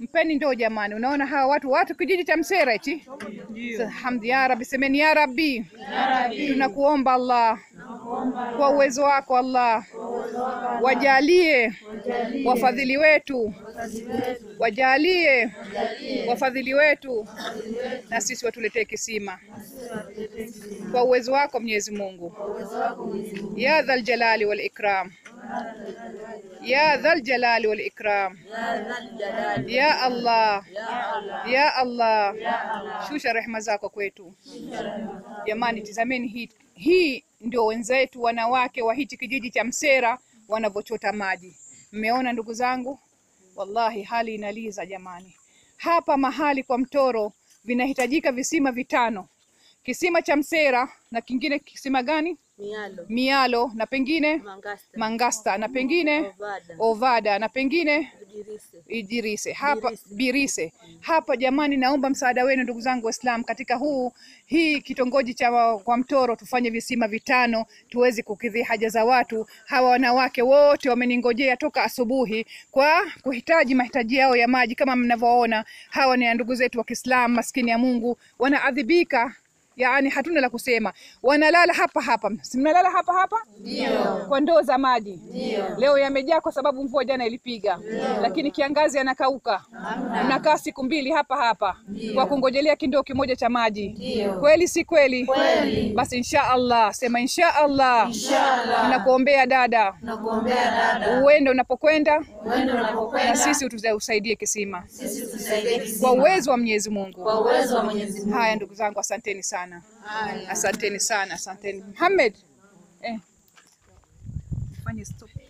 mpeni ndoo jamani. Unaona hawa watu watu kijiji cha Msera hichi. Hamdi ya Rabbi, semeni ya Rabbi, tunakuomba Allah kwa uwezo wako Allah, wajalie wafadhili wetu, wajalie wafadhili wetu, na sisi watuletee kisima kwa uwezo wako Mwenyezi Mungu, ya dhal jalali wal ikram, ya dhal jalali wal ikram, ya Allah, ya Allah, shusha rehema zako kwetu jamani. Tizameni hii, hii ndio wenzetu wanawake wa hichi kijiji cha Msera wanavyochota maji. Mmeona ndugu zangu, wallahi hali inaliza jamani. Hapa mahali kwa mtoro vinahitajika visima vitano, kisima cha Msera na kingine kisima gani? Mialo, Mialo na pengine Mangasta, Mangasta na pengine Ovada, Ovada na pengine Udirise. Idirise hapa Birise. Birise hapa. Jamani, naomba msaada wenu ndugu zangu Waislamu, katika huu hii kitongoji cha wa- kwa Mtoro tufanye visima vitano tuweze kukidhi haja za watu hawa. Wanawake wote wameningojea toka asubuhi kwa kuhitaji mahitaji yao ya maji. Kama mnavyoona, hawa ni ndugu zetu wa Kiislamu, maskini ya Mungu, wanaadhibika Yaani hatuna la kusema, wanalala hapa hapa. Si mnalala hapa hapa? Ndio. Kwa ndoo za maji. Ndio. Leo yamejaa kwa sababu mvua jana ilipiga. Lakini kiangazi yanakauka. Mnakaa siku mbili hapa hapa kwa kungojelea kindoo kimoja cha maji. Kweli si kweli? Kweli. Basi insha Allah, sema insha Allah. Tunakuombea dada, Nakuombea dada, uende unapokwenda uende na unapokwenda, sisi utuza- usaidie kisima sisi tusaidie kwa kisima uwezo wa Mwenyezi Mungu. kwa uwezo wa Mwenyezi Mungu. Haya ndugu zangu, asanteni sana, asanteni sana, asanteni. Muhammad, eh, fanye stop.